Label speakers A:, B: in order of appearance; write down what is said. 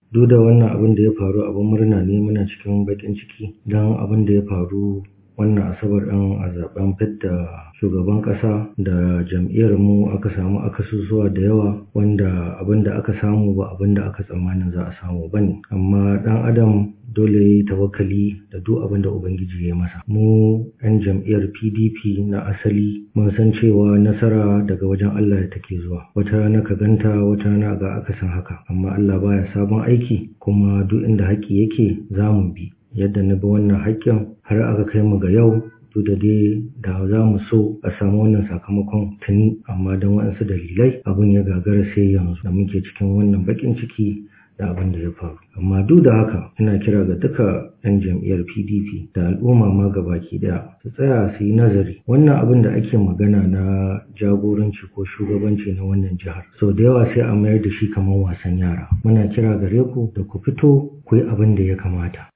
A: duk da wannan abin da ya faru abin murna ne muna cikin baƙin ciki don abin da ya faru wannan asabar ɗin a zaben fidda shugaban ƙasa da jam'iyyar mu aka samu akasusuwa da yawa wanda abin da aka samu ba abin da aka tsammanin za a samu ba ne amma ɗan adam dole ya yi tawakkali da duk abin da ubangiji ya masa mu 'yan jam'iyyar pdp na asali mun san cewa nasara daga wajen allah take zuwa wata rana ka ganta wata rana ga akasin haka amma allah baya sabon aiki kuma duk inda haƙƙi yake za mu bi yadda na bi wannan haƙƙin har aka kai mu ga yau duk da dai da za mu so a samu wannan sakamakon tuni amma don waɗansu dalilai abin ya gagara sai yanzu da muke cikin wannan baƙin ciki da abin da ya faru amma duk da haka ina kira ga duka 'yan jam'iyyar pdp da al'umma ma gabaki daya su tsaya su yi nazari wannan abin da ake magana na jagoranci ko shugabanci na wannan jihar sau da yawa sai a mayar da shi kamar wasan yara muna kira gare ku da ku fito ku yi abin da ya kamata